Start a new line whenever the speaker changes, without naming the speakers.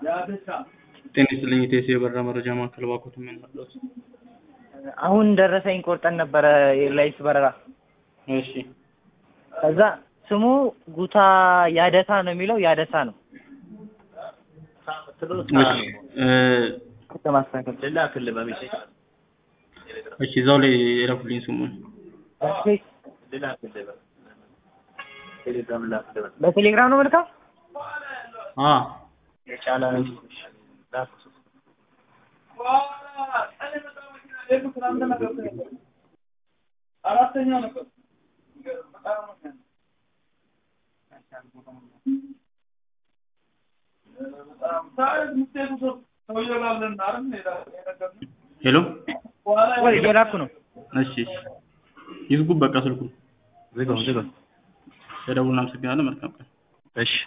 ጤና ይስጥልኝ የቴሴ የበራ መረጃ ማዕከል ባኮት ምን አለዎት?
አሁን ደረሰኝ ቆርጠን ነበረ የላይስ በረራ።
እሺ
ከዛ ስሙ ጉታ ያደታ ነው የሚለው ያደታ ነው።
እሺ እ
ከተማስተካከል
ልላክልህ በሜሴጅ
እሺ እዛው ላይ የላኩልኝ ስሙን
ልላክልህ በ- ቴሌግራም ልላክልህ በ-
በቴሌግራም ነው መልካም
አ
የጫላ ላክ
ሄሎ
ወይ የላኩ ነው።
እሺ እሺ ይዝጉ በቃ ስልኩ
ዝጋው ዝጋው
ተደውልና አመሰግናለሁ መልካም ቀን
እሺ